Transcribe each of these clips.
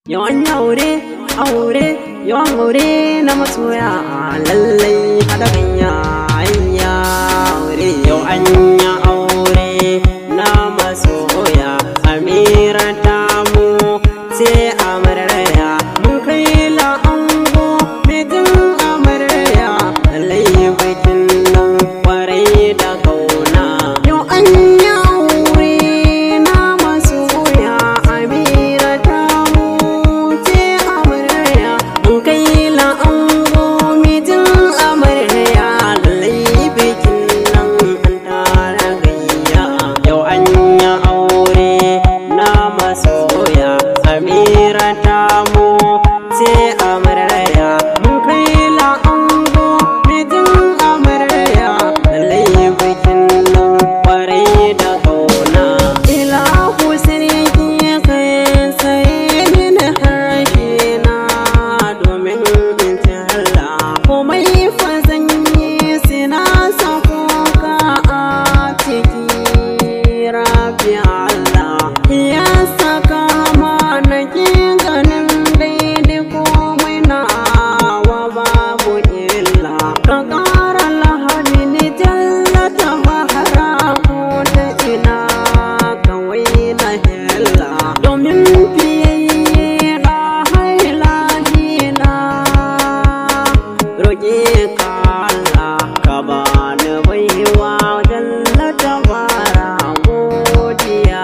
Yawan aure, aure, yawan aure na masoya lallai haɗa ganya ayya aure yau an yi aure na masoya amira ta mu sai amarya mun kai la'ango mijin amarya lallai bikin nan kwarai da kauna yau an yi aure na masoya amira ta mu sai amarya mun kai la'ango mijin amarya lallai bikin nan an tara gayya yau an yi aure na masoya amira ta mu sai amarya mun kai la'ango mijin amarya lallai bikin nan kwarai da kauna ila sarki kai sai ni harshe na domin in ci Allah komai fa zan yi sina sako ka a ciki rabi Allah ya saka mana ki ganin daidai komai na wa babu illa ka ƙara lahani ni jallata bahara ko ta ina kawai na hella domin fiyayye na haila na roƙe ka Allah ka bani baiwa jallata bara godiya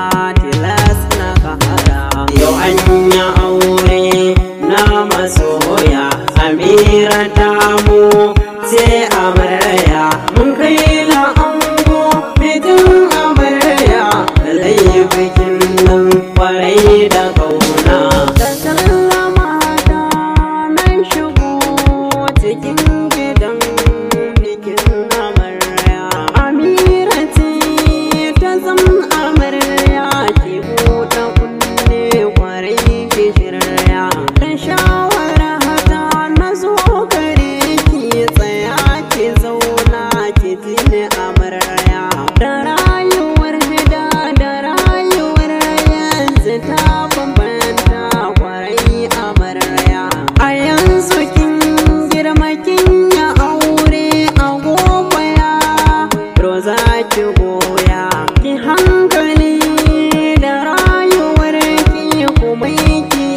tilas na kahara yau an yi aure na masoya amira ta mu sai amarya mun kai la'ango mijin amarya lallai bikin nan kwarai da kauna da sallama da nan shigo cikin gidan bikin amarya amira ce ta zam amarya ki buɗe kunne kwarai ki shirya dan shawara hata na zo gare ki tsaya ki zauna ki ji ni amarya da rayuwar gida da rayuwar yanzu ta bambanta kwarai amarya a yanzu kin girma kin ya aure a gobe ya roza ki goya ki hankali da rayuwar ki kuma ki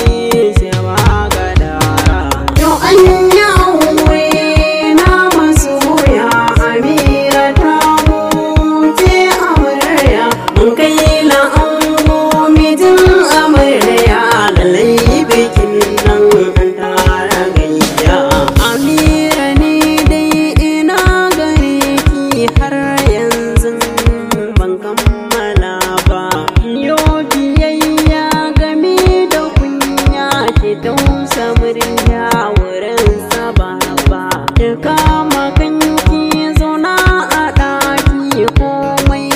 shewa gadara yau an yi aure na masoya amira ta huce amarya mun kai la'ango mijin amarya lallai bikin nan an tara gayya amira ne dai ina gare ki har yanzu ban kammala ba yo biyayya game da kunya ki tausa murya wurin saba ba ki kama kanki zauna a ɗaki komai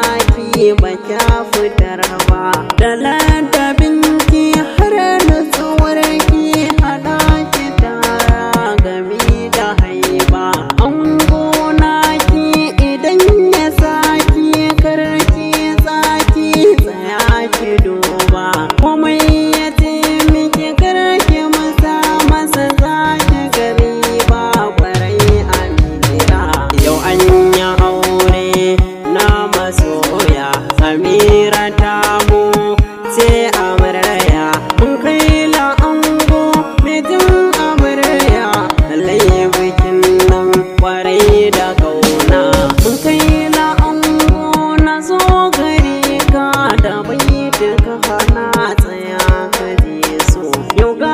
naki ba kya fitar ba da ladabinki har nutsuwar ki haɗa ki tara game da haiba an gona ki idan ya saki karki tsaki tsaya ki duba komai ya ce miki karki masa masa zaki gari ba kwarai amira yau an yi aure na masoya amira ta mu sai amarya mun kai la'ango mijin amarya lallai bikin nan kwarai da kauna mun kai la'ango na zo gare ka da bai duka hana tsaya ka je so yau ga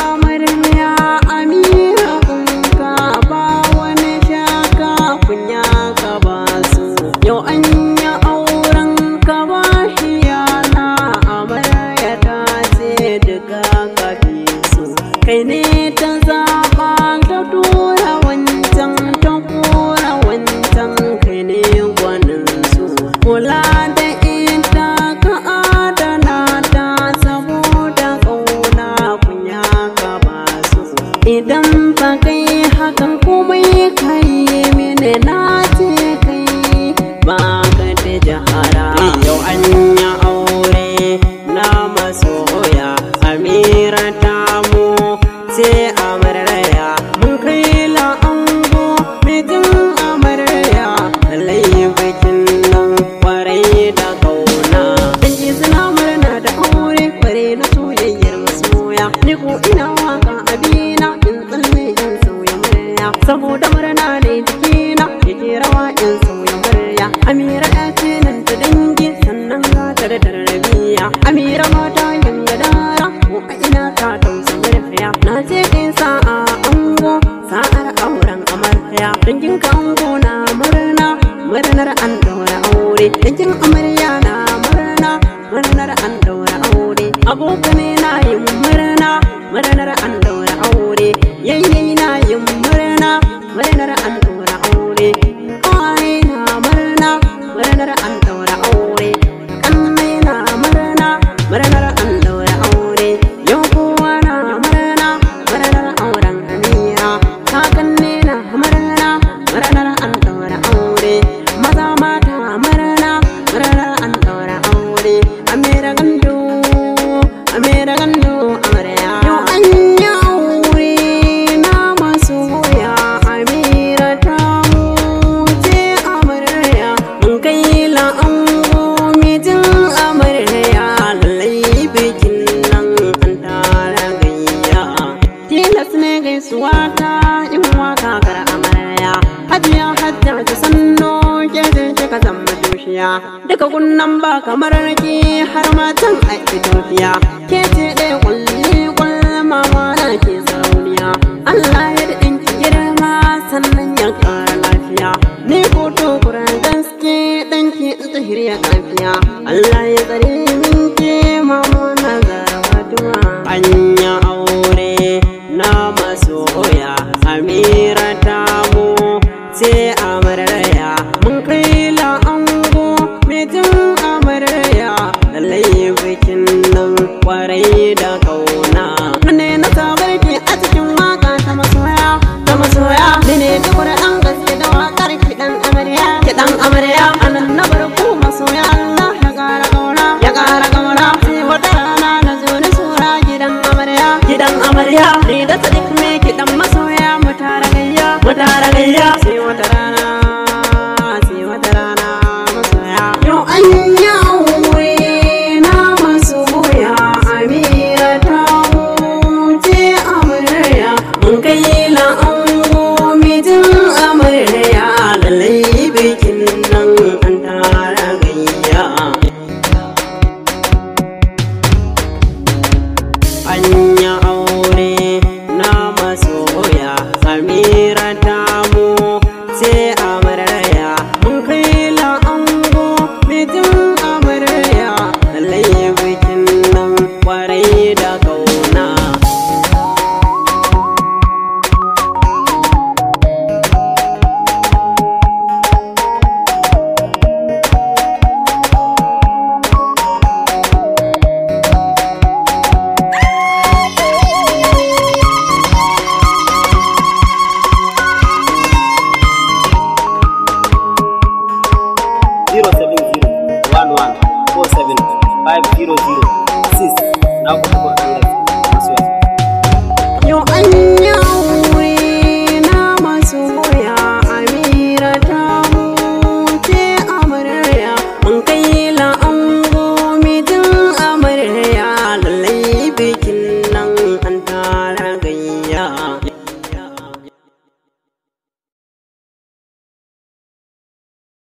amarya amira kunka ba wani shaka kunya ka ba su yau an yi auren ka ba hiyana amarya ta ce duka ka fi su kai ne ta zaɓa ta tura wancan ta kora wancan kai ne gwanin su kula da ita ka adana ta saboda ƙauna kunya ka ba su idan ba kai hakan komai kai mini na ce kai ba ka da jahara yau an yi aure na masoya ko ina waka abina in tsalle in sauya murya saboda murna ne jikina yake rawa in sauya murya amira ya ce nan ta dangi sannan ga ta da tarbiya amira mata yin gadara ko a ina ta tausa murya na ce in sa'a ango sa'ar auren amarya dangin ka ango na murna murnar an daura aure dangin amarya na murna murnar an daura aure abokanai na yin murna murnar an daura aure yayyayi na yin murna murnar an daura aure kawai na murna murnar an daura aure kannai na murna murnar an daura aure yau kowa na murna murnar auren amira kakanni na murna murnar an daura aure maza mata murna murnar an daura aure amira gandu amira gandu amarya yau an yi aure na masu hoya amira ta wuce amarya mun kai la'ango mijin amarya lallai bikin nan an tara gayya tilas ne gaisuwa ta in waka kar amarya hajiya hajja ta sanno ke je kika zama tushiya daga kunnan ba kamar ki har matan a Ethiopia ke ce ɗaya kulli kulma na ke sarauniya Allah ya da ɗinki girma sannan ya ƙara lafiya ni ko to kuran gaske ɗanki in ta hirya kafiya Allah ya tsare min ke mama na zarafatuwa anya aure na masoya amira ta mu sai amarya mun kai la'ango mijin amarya lallai bikin nan kwarai da kauna ne na sabar ke a cikin waka ta masoya ta masoya ni ne tukur an gaske da wakar kiɗan amarya kiɗan amarya anan na barku masoya Allah ya ƙara kauna ya ƙara kauna sai wata rana na zo ni sura gidan amarya gidan amarya ni da sadiq me kiɗan masoya mu tara gayya mu tara gayya sai wata rana sai wata rana masoya yau an yi aure na masoya amira ta wuce amarya mun kai la'ango mijin amarya lallai bikin nan an tara gayya anya aure na masoya amira ta mu sai amarya mun kai la'ango mijin amarya lallai bikin nan kwarai da kauna zero seven zero one one four seven five zero zero six na kuɗi